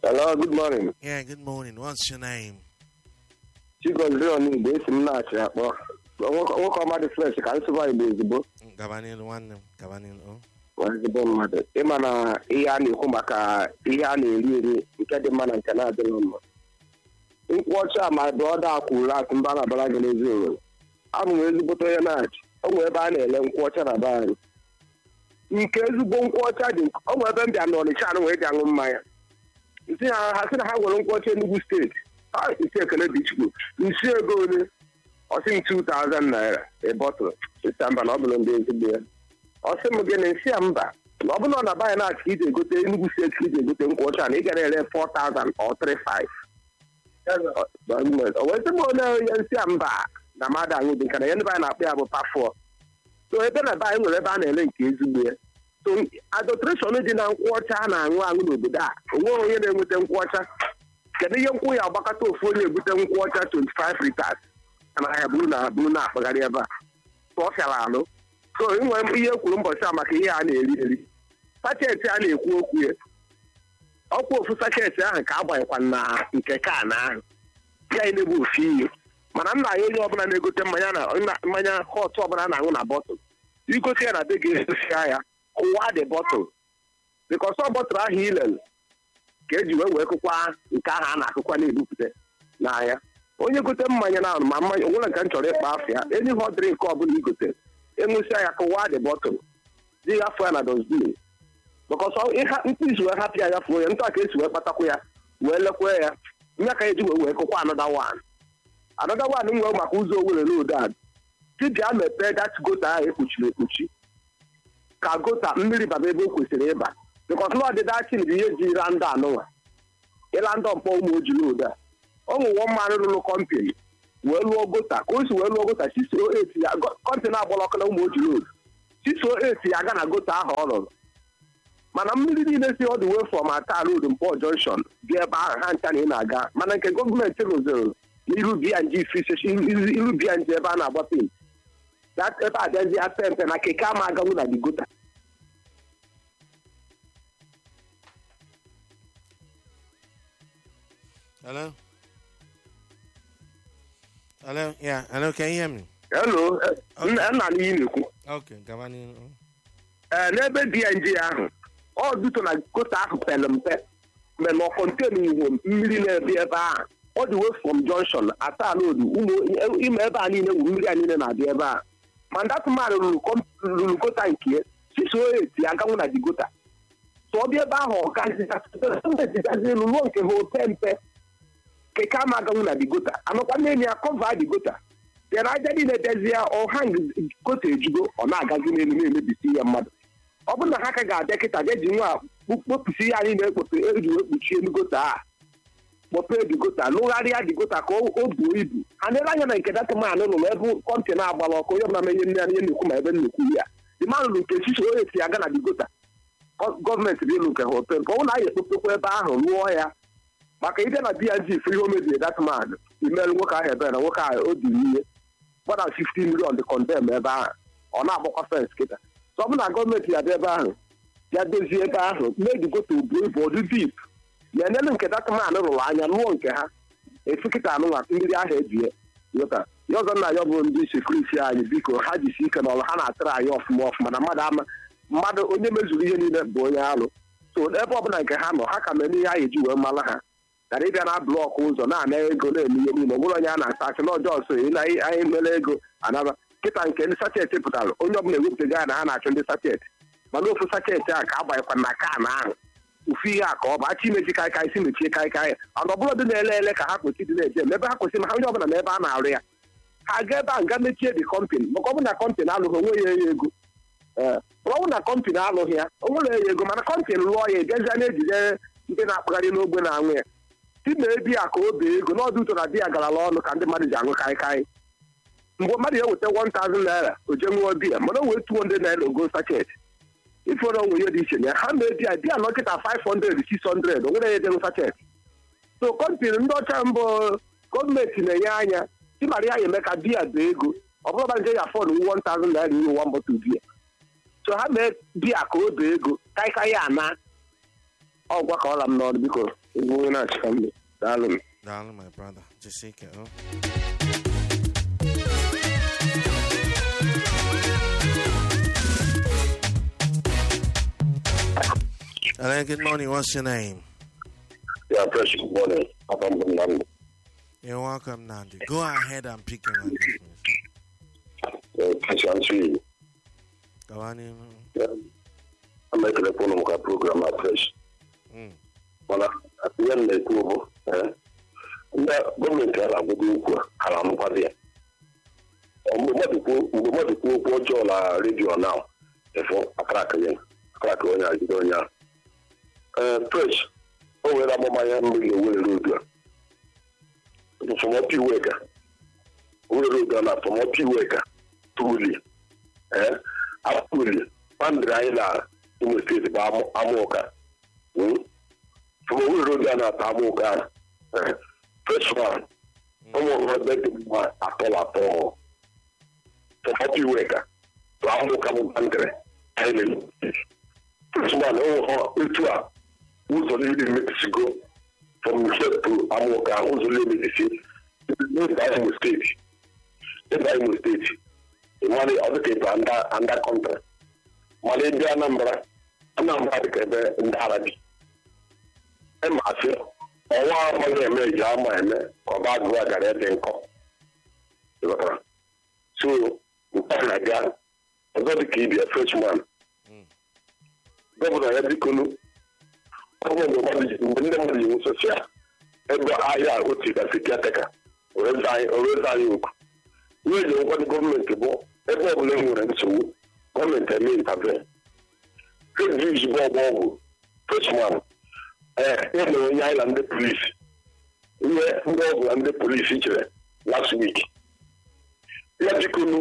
Hello, good morning. Yeah, good morning. What's your name? Chigoziri Onigbo, esi m na-achị akpọ. Nwoke ọma dị fresh ka nsụba Igbo ezigbo. Gabanin, nwanne m. Gabanin, oh. Nwa ezigbo mmadụ. Ịma na ihe a na-ekwu maka ihe a na-eri eri nke dị mma na nke na-adịghị mma. Nkwụ ọcha ma brọda akwụrụ atụ mba na-abara gị n'ezi obodo. Abụ m ezigbote onye na-achị. O nwere ebe a na-ele nkwụ ọcha na be anyị. Nke ezigbo nkwụ ọcha dị o nwere ebe m bịa n'Ọnịcha na wee ji aṅụ mmanya. Nsị ha ha sị na ha nwere nkwụ ọcha Enugu steeti. Ha isi ekele dị chukwu. Nsi ego ole? Ọ sị m 2000 naira a bottle. Sista mba na ọ bụrụ ndị ezigbo ya. Ọ sị m gịnị nsị ya mba na ọ bụrụ na ọ na banye na-achị ka iji egote Enugu steeti ka iji egote nkwụ ọcha na ị gara ere 4000 or 35. O wee sị m onye onye nsị ya mba na mmadụ anyị dị nka na ya ndị be anyị na-akpọ ya bụ pafọ. So ebe na be anyị nwere ebe a na-ele nke ezigbo ya. So adulteration dị na nkwụ ọcha a na-aṅụ aṅụ n'obodo a onweghị onye na-enweta nkwụ ọcha kedu ihe nkwụ ya agbakọta ofu onye ebute nkwụ ọcha 25 liters na ahịa buru na buru na-akpagharị ebe a so ọ fịara alụ so inwe ihe kwuru mbọchị a maka ihe a na-eri eri sachet a na-ekwu okwu ya ọkwa ofu sachet ahụ ka agbanyekwa na nke kan ahụ ya na-ebu ofu ihe mana m na-anya onye ọbụla na-egote mmanya na mmanya họt ọbụla na-aṅụ na bọtụl igote ya na be ga-esosia ya kụwa dị bọtụl bikọs ọ bọtụl ahụ ilele ka eji wee wee kụkwa nke ahụ a na-akụkwa na-ebupụta n'ahịa onye gote mmanya na ma mmanya onwere nke m chọrọ ịkpa afọ ya enyi hot drink ọbụla igote ịṅụsịa ya kụwa dị bọtụl dị afọ ya na dosbin bịkọs ntụ isi wee hapụ ya gafuo ya ntụ a ka esi wee kpatakwa ya wee lekwa ya nya ka eji wee wee kụkwa anọda wan anọda wan nwere maka ụzọ owere n'odo dibịa mepee dat gota ahụ ekpuchiri ekpuchi ka gota mmiri baba ebe o kwesịrị ịba bịkọs na ọdịda chin bụ ihe ji ịra ndụ anụnwa ịra ndụ mkpọ ụmụ ojiri ụda ụmụ nwa mmanụ rụrụ kọmpini wee lụọ gota ka o si wee lụọ gota siso eti ya kọntịna agbalọkọ na ụmụ ojiri odu siso eti ya aga na gota ahụ ọ rụrụ mana mmiri niile si ọdụ wee fọm ata road mkpọ junction dị ebe ahụ ha ncha na ị na-aga mana nke gọọmenti rụziri n'iru bng iru bng ebe a na-agba pent ebe abịazi ape mpe na keke ama aganwu na di gota Hello? Hello? Yeah, hello, can you hear me? hello nna n'iyi na-ekwu Okay, Gabanin, oh. ee n'ebe dng ahụ ọ duto na gota ahụ pere mpe mgbe na kọntenu iwu mmiri na-ebi ebe ahụ ọ dị wee from junction ata road ụmụ ime ebe a niile wuru mmiri a niile na-abịa ebe a ma ndatụman rụrụ gota nke ya sisi eti aganwụ na di gota so ọ bịa ebe ahụ ọgazigazi elu ruo nke ha ope mpe keke ama aganwụ na di gota anọkwa n'enyi ya kọva di gota bịa na aja niile dezie ọha gota ejugo ọ na-agazi n'elu na-emebisi ihe mmadụ ọ bụrụ na ha ka ga-abịa kịta bịa ji nwa kpopụsi ihe anyị na-ekpope eji wee kpuchie elu gota a kpọpee di gota lụgharịa di gota ka o buo ibu ha na-ele anya na nke datụman rụrụ ebe kọntịna agbara ọkụ onye ọbụla menye nne ya ihe na-ekwu ma ebe nnukwu ya dị mmadụ rụrụ nke chichi onye esi aga na di gota gọọmenti dị elu nke ha ope nke ọ bụrụ na anyị ekpopekwa ebe ahụ rụọ ya maka ide na bng free home mebiri datụman imerụ nwoke ahụ ebere na nwoke ahụ o diri ihe gbada 15 million dị kọndem ebe ahụ ọ na-agbakwa fens kịta so ọ bụ na gọọmenti ya bịa ebe ahụ ya dozie ebe ahụ na-ejigote obu ibu ọdụ dip ya enelu nke datụman rụrụ anya lụọ nke ha efu kịta anụnwa mmiri ahụ ejie yọta ya ọzọ nna ya bụ ndị sekuriti anyị biko ha jisi ike n'ọrụ ha na-atụrụ anyị ọfụma ọfụma na mmadụ ama mmadụ onye mezuru ihe niile bụ onye alụ so ebe ọbụla nke ha nọ ha ka mere ihe ha eji wee mara ha gara ịbịa na blọkụ ụzọ na-ana ego na-eme ihe niile nwere onye a na-asa achị n'ọjọọ so anyị mere ego anaba kịta nke ndị sachet pụtara onye ọbụla ewepụtago ya na ha na-achọ ndị sachet mana ofu sachet a ka agbanyekwa na kan ahụ ofu ihe a ka ọ bụ achị imechi kaikai si mechie kaikai ọnụ ọbụla dị na-ele ele ka ha kwesị dị na-eje ebe ha kwesịrị ma ha onye ọbụla na ebe a na-arụ ya ha ga ebe a nga mechie dị kọmpani maka ọ bụ na kọmpani alụghị onwe ya enye ego ee ọ bụ na kọmpani alụghị ya o nwere ya ego mana kọmpani lụọ ya ejezie na-ejide ndị na-akpagharị n'ogbe na-anwụ ya si na ebi a ka o bee ego n'ọdụ ụtọ na di ya garala ọnụ ka ndị mmadụ ji aṅụ kaikai mgbe mmadụ ya weta 1000 naira o je ṅụọ biya mana o wee 200 naira ogo sachet ifere onwe ihe dị iche na ha mee biya biya nọkịta 500 600 o nwere ya ejenụ sachet so kọmpani ndị ọcha mbụ gọọmenti na-enye anya timara ya eme ka biya bee ego ọ bụrụ ba nje ya fọdụ 1000 naira iru one bottle biya so ha mee biya ka o bee ego kaikai ya ana ọ gwakọọla m n'ọrụ biko ịbụ onye na-achịkwa mbe daalụ m Daalụ, my brother. Jisike, oh. Hello, good morning. What's your name? Yeah, fresh good morning. Papa Mbunambi. You're welcome, Nandi. Go ahead and pick your language. Uh, Kasha Ansui. Go on in. Yeah. I'm making a phone number program at fresh. Mm. Mana, at the end, they go, eh? Ndị gọọmenti a na-agwụgo okwu a hara nkwado ya. Mgbe mmadụ kwuo mgbe mmadụ kwuo okwu ọjọọ na redio na efo akaraka ya akaraka onye a jide onye a. Ee, fresh, o nwere amụma ya mmiri owere road a. Fọmọpi Iweka. Owere road a na Fọmọpi Iweka. Tuli. Ee, Apuli. Pandịrị anyị na Imo steeti bụ amụ- amụka. Mm? Fọmọpi road a na-ata amụka. Ee, freshman. Ụmụ ọrụ ebe dị mma atọla atọ. Fọmọpi Iweka. Bụ amụka bụ pandịrị. Anyị na-eme. Freshman, ụmụ ha etu a ụzọ niile mepisigo from Nifet to Amoka ụzọ niile mepisi n'ebe Imo steeti ebe Imo steeti ịmara ọ dịka ebe anda anda kọntra mana ebe Anambra Anambra dịka ebe ndị Arabi ịmasị ọnwa amaghị eme eji ama eme ka ọ ba agụwa gara ebe nkọ ịghọtara so nke a na-aga ọzọ dịka ibia freshman gọvanọ ya bikonu ọgwụ mgbe mmadụ ji mgbe ndị mmadụ ji nwụsịsị ya ebe ahịa otu gasị kiateka oreze anyị okwu ihe eji nkwado gọọmenti bụ ebe ọbụla e nwere nsogbu gọọmenti eme intaven eji izugbo ọgba ọgwụ freshman ee e mere onye anyị na ndị polisi ihe ndị ọgwụ na ndị polisi chere last week ya bikonu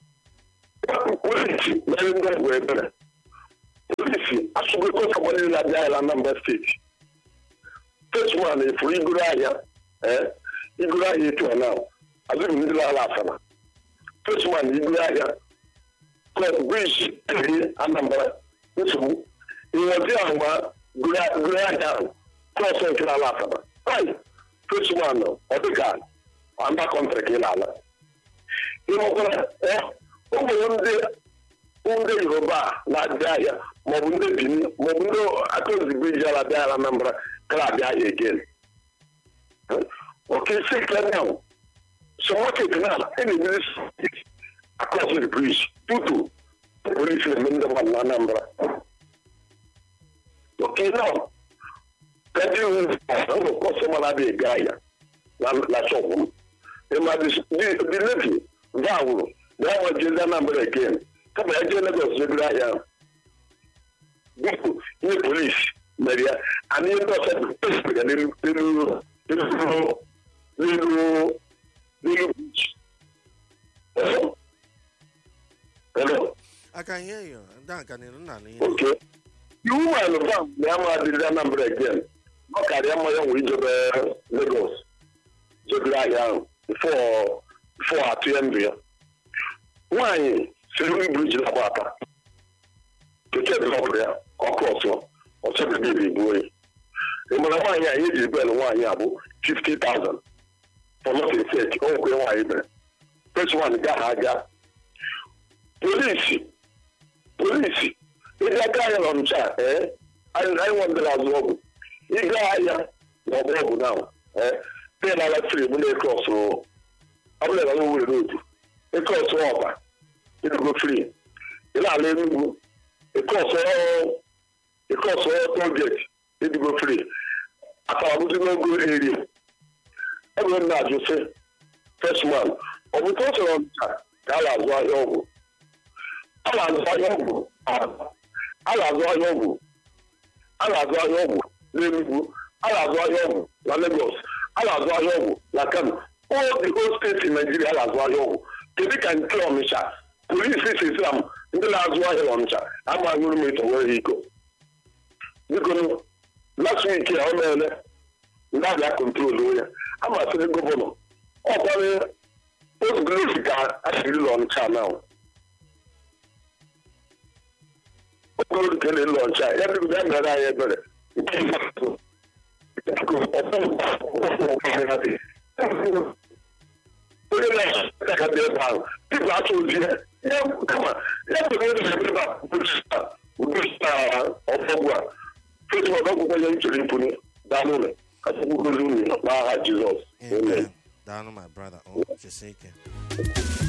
polisi mere ndị ọgwụ ebere polisi asụgoko kagbara na-abịa ahịa na Anambra steeti freshman efuru igoro ahịa ee igoro ahịa etu a na azụghị ndị na-ala asara freshman igoro ahịa klọb briji eri Anambra nsogbu ịnwezi ahụ ma goro ahịa ahụ klọs nke na-ala asara ai freshman ọ dịka anda kọntrị ka ị na-ala ịnwekwara o nwere ndị ndị yoruba na-abịa ahịa maọbụ ndị benin maọbụ ndị akụzibriji ala abịa ahịa anambra kara abịa ahịa again oke isi kenya so market na a na-emeri across the bridge tutu polisi na-eme ndị mmadụ na anambra oke now kaji ụmụ kọstọma na-abịa ega ahịa na shọpụ m ịma the levy vawụrụ na ya nwejezi anambra again kama ya jee Lagos jegoro ahịa ahụ biko ihe polisi mere ya ana ihe ndị ọzọ ya n'elu n'elu n'elu n'elu bichi hello I can hear you. That can you not hear. okay iwu manụ fam na ya ma adịrị Anambra again ọ karịa mma ya nwere ijebe Lagos jegoro ahịa ahụ bifo atụ ya ndụ ya nwaanyị siri briji na gbata keke dịrọpụrụ ya ọkụ ọsọ ọsọ bebe igbuo ya ị mara nwaanyị anyị eji bel nwaanyị a bụ 50,000 for nothing sake o nwekwe nwaanyị mere first one ga ha aga polisi polisi ịga aka ahịa na ọnụcha ee anyị nwandere azụ ọgwụ ịga ahịa na ọgba ọgwụ na ee pen ala fri mụ na-eke ọsọ ọbụla na were n'otu eke ọsọ ọba ịdịgo fri ị na-ala enugwu eke ọsọ tolgeti ịdịgo fri akaramụzi n'ogo eri ebe m na-ajụ sị freshman ọ bụ ka o soro ncha ka a na-azụ ahịa ọgwụ a na-azụ ahịa ọgwụ a na-azụ ahịa ọgwụ a na-azụ ahịa ọgwụ n'enugwu a na-azụ ahịa ọgwụ na Lagos a na-azụ ahịa ọgwụ na Kano all the whole steeti Nigeria a na-azụ ahịa ọgwụ kedu ka nke Ọnịcha polisi sisira m ndị na-azụ ahịa Ọnịcha amaghịrụ m eto nwere iko biko last week ya o meele ndị abịa kontrol ya amasịrị gọvanọ ọkwanye ozugbo ka asịrị Ọnịcha na okporo nke na-ele ọcha ya biko ya mere anyị ebere nke ikpeazụ onye na-aka dị ebe ahụ dịbụ atụ ozi ya ya kama ya kwere onye na-ebe ebe a udosta ọfọgwụ a fesbuk akwụkwọ ya nchọrọ ịpụnye daa n'ụlọ ka chukwu gozi unu n'aha jizọs amen Amen. Down my brother. Oh, just